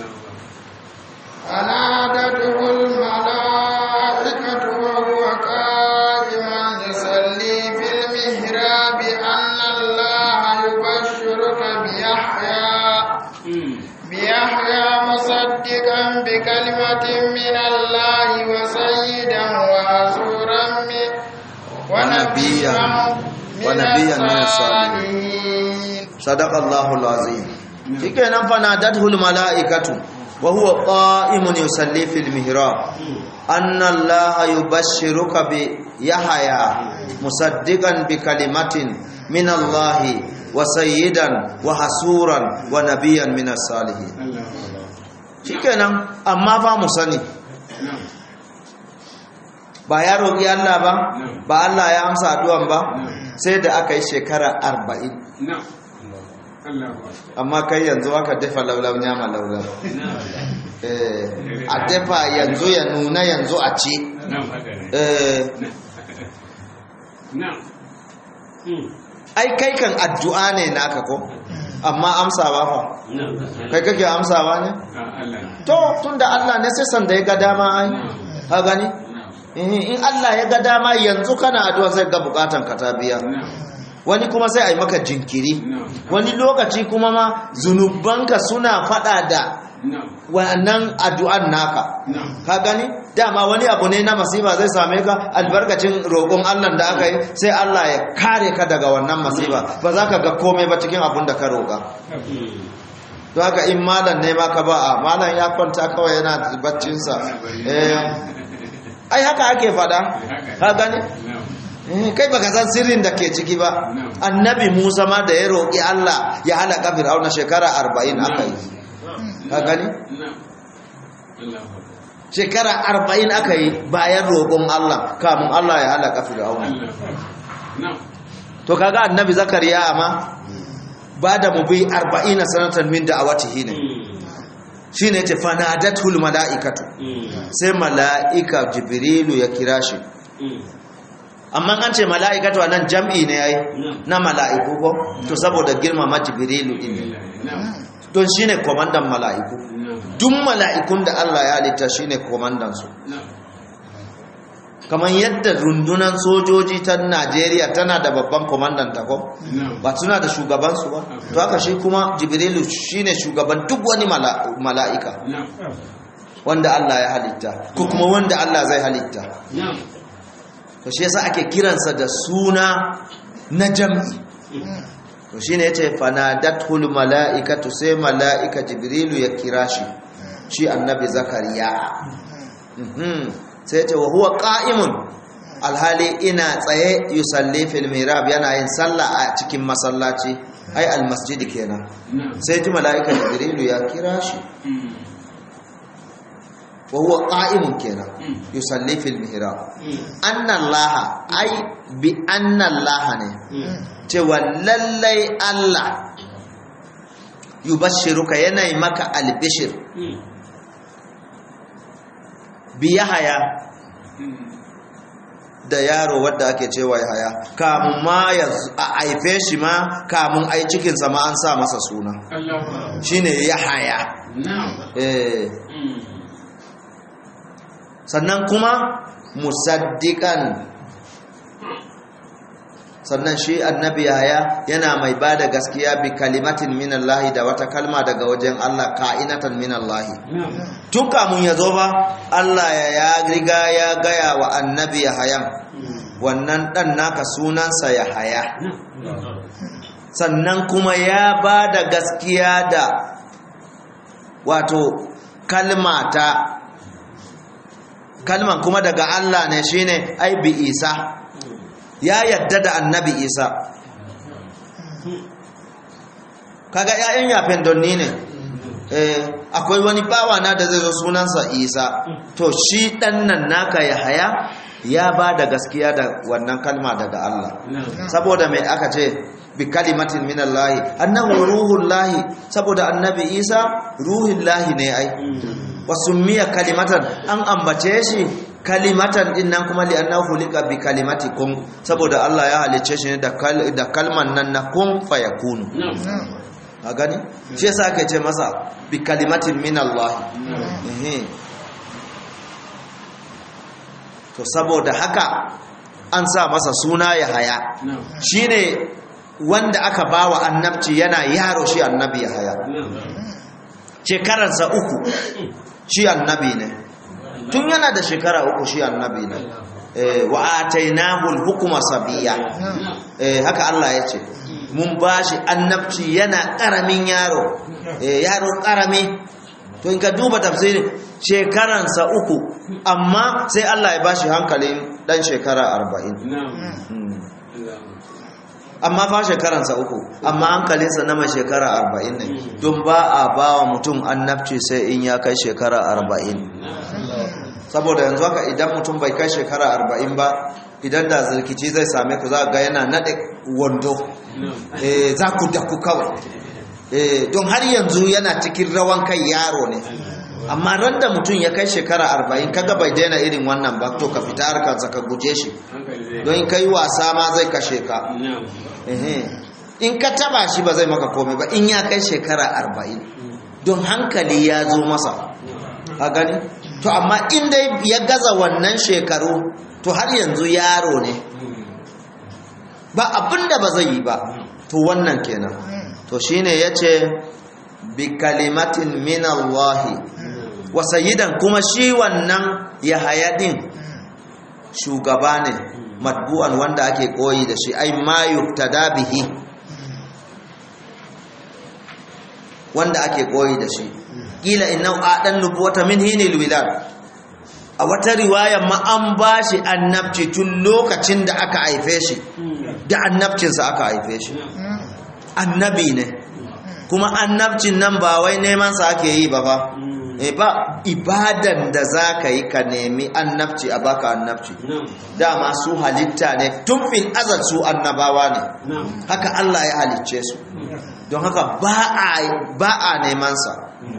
فنادته الملائكة وهو قائما يصلي في المهراب أن الله يبشرك بيحيى بيحيى مصدقا بكلمة من الله وسيدا وحسورا من ونبيا ونبيا من الصالحين sadaqallahu alazim shikenan fanadatul malaikatu wa huwa qa'imun yusalli fil mihrab anna allaha yubashshiruka bi yahya musaddiqan bi kalimatin min allahi wa sayyidan wa hasuran wa nabiyyan min as-salihin shikenan amma fa mu sani ba ya roƙi Allah ba ba Allah ya amsa addu'an ba sai da aka yi shekara arba'in amma kai yanzu aka dafa laulau nyama laulau a dafa yanzu ya nuna yanzu a ci ai kai kan addu'a ne naka ko amma amsawa fa kai kake amsawa ne to tunda Allah ne sai sanda ya ga dama ai ha gani in Allah ya ga dama yanzu kana addu'a sai ga bukatan ka ta biya wani kuma sai a yi maka jinkiri wani lokaci kuma ma zunubanka suna fada da wannan addu'an naka ka gani dama wani abu ne na masifa zai same ka albarkacin roƙon Allah da aka yi sai Allah ya kare ka daga wannan masifa ba za ka ga komai ba cikin abun da ka roƙa to haka in malam ne ma ka ba a malam ya kwanta kawai yana baccinsa ai haka ake fada ka gani kai baka san sirrin da ke ciki ba annabi Musa ma da ya roƙi Allah ya halaka Fir'auna shekara 40 aka yi ka gani shekara 40 aka yi bayan roƙon Allah kamun Allah ya halaka Fir'auna to kaga annabi Zakariya amma ba da mu bi 40 sanatan min da'awatihi ne shine yace fanadatul malaikatu sai mala'ika jibrilu ya kira shi amma an ce mala'ikatu nan jam'i ne yayi na mala'iku ko to saboda girmama jibrilu din don shine komandan mala'iku duk mala'ikun da Allah ya halitta shine komandan su kamar yadda rundunan sojoji ta Najeriya tana da babban komandan ta ko ba suna da shugaban su ba to haka shi kuma jibrilu shine shugaban duk wani mala'ika wanda Allah ya halitta ko kuma wanda Allah zai halitta to shi yasa ake kiransa da suna na jam'i to shine yace fanadatul malaikatu sai malaika jibrilu ya kira shi shi annabi zakariya mhm sai yace wa huwa qa'imun alhali ina tsaye yusalli fil mirab yana yin sallah a cikin masallaci ai almasjid kenan sai ji mala'ika jibrilu ya kira shi wa huwa qa'imun kenan yusalli fil mihrab anna allah ai bi anna allah ne cewa lallai allah yubashshiruka yana yi maka albishir bi yahaya da yaro wadda ake cewa yahaya kamun ma ya a haife shi ma kamun ai cikinsa ma an sa masa suna shine yahaya eh sannan kuma musaddiqan sannan shi annabi yahaya yana mai ba da gaskiya bi kalimatin minallahi da wata kalma daga wajen Allah ka'inatan minallahi tun kamun ya zo ba Allah ya riga ya gaya wa annabi yahayan wannan dan naka sunansa yahaya sannan kuma ya ba da gaskiya da wato kalmata kalman kuma daga Allah ne shine ai bi isa ya yadda da annabi isa kaga ‘ya'yan yafen donni ne akwai wani bawa na da zai zo sunansa isa to shi ɗan nan naka ya haya ya ba da gaskiya da wannan kalma daga Allah saboda mai aka ce bi kalimatin minallahi annahu ruhullahi saboda annabi isa ruhullahi ne ai wasu miya kalimatan an ambace shi kalimatan din nan kuma li'annahu hulika bi kalimati kun saboda Allah ya halicce shi ne da kalman nan na kun fayakunu a gani shi yasa aka ce masa bi kalimatin min Allah to saboda haka an sa masa suna ya haya shine wanda aka bawa annabci yana yaro shi annabi ya haya shekararsa uku shi annabi ne tun yana da shekara uku shi annabi ne wa atainahu al-hukma sabiya haka Allah ya ce mun bashi annabci yana karamin yaro yaro karami to in ka duba tafsirin shekaransa uku amma sai Allah ya bashi hankalin dan shekara 40 amma fa shekaransa uku amma hankalinsa na mai shekara arba'in ne don ba a ba wa mutum annabci sai in ya kai shekara arba'in saboda yanzu haka idan mutum bai kai shekara arba'in ba idan da zirkici zai same ku za ga yana naɗe wando za ku da ku kawai don har yanzu yana cikin rawan kai yaro ne amma ran da mutum ya kai shekara arba'in kaga bai daina irin wannan ba to ka fita harkarsa ka guje shi don kai wasa ma zai kashe ka in ka taba shi ba zai maka komai ba in ya kai shekara arba'in don hankali ya zo masa a gani to amma in dai ya gaza wannan shekaru to har yanzu yaro ne ba abinda ba zai yi ba to wannan kenan to shine yace bi kalimatin min Allah wa sayyidan kuma shi wannan Yahaya din shugaba ne matbu'an wanda ake koyi da shi ai ma yuktada bihi wanda ake koyi da shi kila inna adan nubuwata min hinil wilad a wata riwaya ma an bashi annabci tun lokacin da aka haife shi da annabcinsa aka haife shi annabi ne kuma annabcin nan ba wai neman sa ake yi ba ba e ba ibadan da za ka yi ka nemi annabci a baka annabci dama su halitta ne tun fil azal su annabawa ne haka Allah ya halicce su don haka ba a neman sa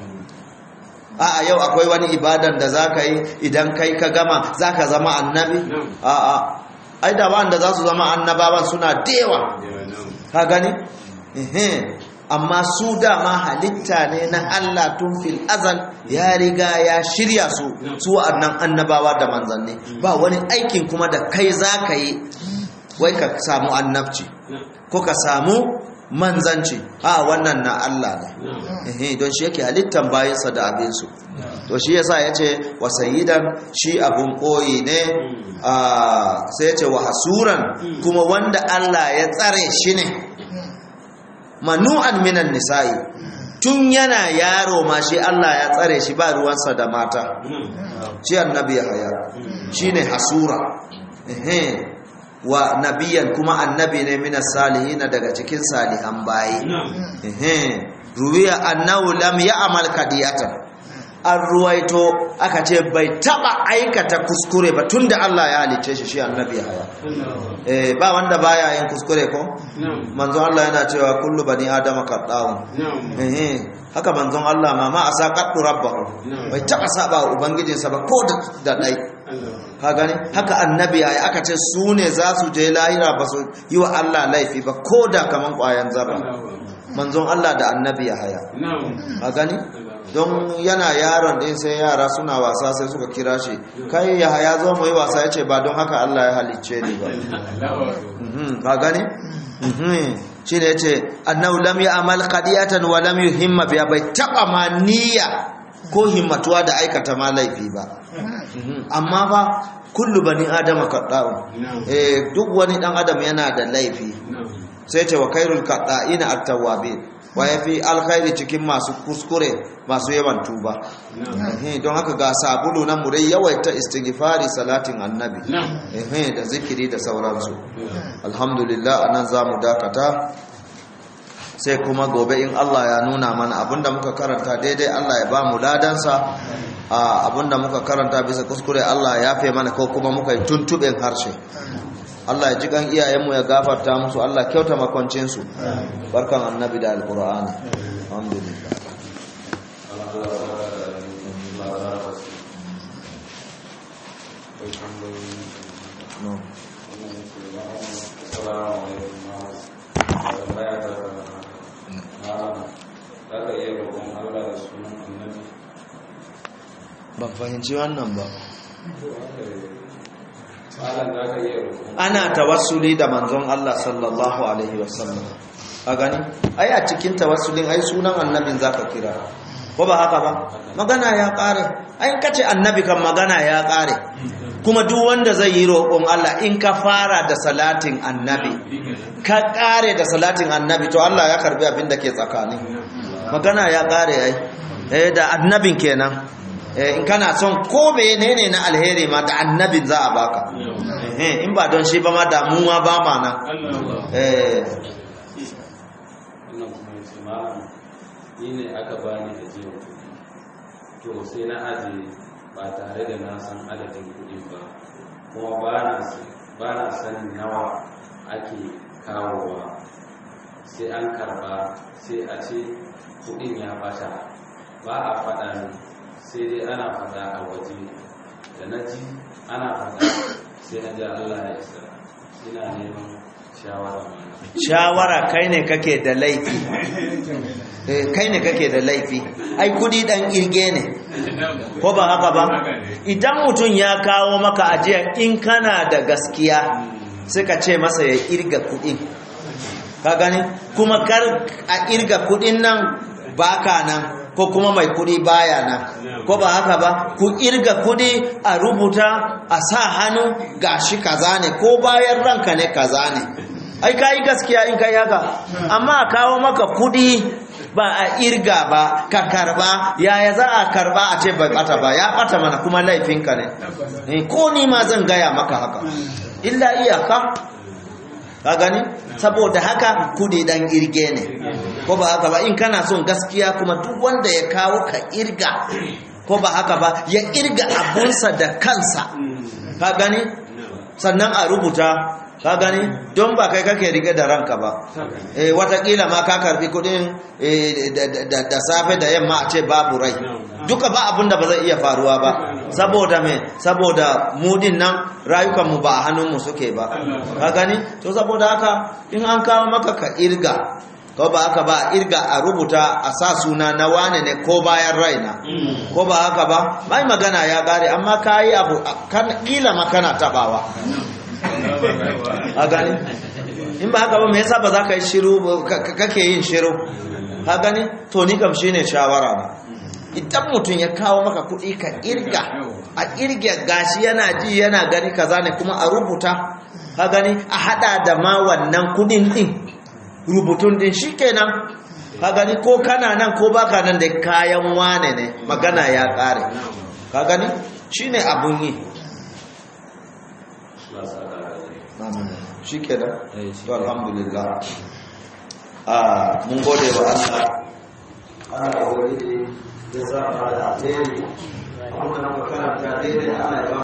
a yau akwai wani ibadan da za ka yi idan kai ka gama za ka zama annabi a a ai da wanda za su zama annabawan suna dewa ka gani amma su dama halitta ne na Allah tun fil azal ya riga ya shirya su su annan annabawa da manzanni ba wani aikin kuma da kai za ka yi wai ka samu annabci ko ka samu manzanci a wannan na Allah ne don shi yake halittan bayansa da abinsu to shi yasa ya ce wa sayidan shi abun koyi ne sai ya ce wa hasuran kuma wanda Allah ya tsare shi ne manu'an minan nisa'i tun yana yaro ma shi Allah ya tsare shi ba ruwansa da mata shi annabi ya haya shi ne hasura ehe wa nabiyan kuma annabi ne minas salihina daga cikin salihan bayi ehe ruwiya annahu lam ya'mal kadiyatan an ruwaito aka ce bai taba aikata kuskure ba tunda Allah ya halice shi shi annabi haya eh ba wanda baya yin kuskure ko manzon Allah yana cewa kullu bani adama qadda'un eh haka manzon Allah ma ma asa qaddu rabbahu bai taba saba wa ubangijinsa ba ko da dai ka gani haka annabi haya aka ce su ne za su je lahira ba su yi wa Allah laifi ba ko da kaman kwayan zarra manzon Allah da annabi haya ka gani don yana yaron din sai yara suna wasa sai suka kira shi kai ya ya zo mu yi wasa yace ba don haka Allah ya halicce ni ba ba gani shi ne yace annahu lam ya'mal qadiyatan wa lam yuhimma biya bai taba ma niyya ko himmatuwa da aikata ma laifi ba amma ba kullu bani adama qadda'un eh duk wani dan adam yana da laifi sai ce wa khairul qadda'ina at-tawwabin wa ya fi alkhairi cikin masu kuskure masu yawan tuba don haka ga sabulu na murai yawaita istighfari salatin annabi da zikiri da sauransu alhamdulillah anan za mu dakata sai kuma gobe in Allah ya nuna mana abinda muka karanta daidai Allah ya ba mu ladansa abinda muka karanta bisa kuskure Allah ya fe mana ko kuma muka yi tuntuɓen harshe Allah ya ji kan iyayenmu ya gafarta musu Allah kyauta makoncinsu barkan annabi da alkur'ani alhamdulillah no ban fahimci wannan ba ana tawassuli da manzon Allah sallallahu alaihi wasallam a gani ai a cikin tawassulin ai sunan annabin zaka kira ko ba haka ba magana ya kare ai kace annabi kan magana ya kare kuma duk wanda zai yi roƙon Allah in ka fara da salatin annabi ka kare da salatin annabi to Allah ya karbi abin da ke tsakani magana ya kare ai eh da annabin kenan in kana son ko menene na alheri ma da annabin za a baka in ba don shi ba ma damuwa ba ma nan ni ne aka bani da jiya to sai na aje ba tare da na san adadin kuɗi ba kuma ba na sanin nawa ake kawowa sai an karba sai a ce kuɗin ya bata ba a faɗa ne sai dai ana fada a waje da na ji ana fada sai na ji Allah ya isa ina neman shawara shawara kai ne kake da laifi kai ne kake da laifi ai kudi dan irge ne ko ba haka ba idan mutum ya kawo maka ajiya in kana da gaskiya sai ka ce masa ya irga kudin ka gani kuma kar a irga kudin nan baka nan ko kuma mai kudi baya nan ko ba haka ba ku irga kudi a rubuta a sa hannu gashi kaza ne ko bayan ranka ne kaza ne ai ka yi gaskiya in kai haka amma a kawo maka kudi ba a irga ba ka karba yaya za a karba a ce bai bata ba ya bata mana kuma laifinka ne ko ni ma zan gaya maka haka illa iyaka ka gani saboda haka kudi dan irge ne ko ba haka ba in kana son gaskiya kuma duk wanda ya kawo ka irga ko ba haka ba ya irga abunsa da kansa ka gani sannan a rubuta ka gani don ba kai kake rike da ranka ba eh watakila ma ka karbi kudin da safe da yamma a ce babu rai duka ba abin da ba zai iya faruwa ba saboda me saboda mudin nan rayukanmu ba a hannunmu suke ba ka gani to saboda haka in an kawo maka ka irga ko ba haka ba irga a rubuta a sa suna na wane ne ko bayan raina ko ba haka ba mai magana ya gare amma ka yi abu kila ma kana tabawa a gani in ba haka ba me yasa ba za ka yi shiru kake yin shiru ka gani to ni kam shine shawara ba idan mutum ya kawo maka kuɗi ka irga a irga gashi yana ji yana gani kaza ne kuma a rubuta ka gani a hada da ma wannan kuɗin din rubutun din shikenan ka gani ko kana nan ko baka nan da kayan wane ne magana ya ƙare ka gani shine abun yi Allah sa da rai amin shi kenan Eh, shi to alhamdulillah a mun gode wa Allah Allah ya wani ya sa da alheri kuma muka karanta daidai ana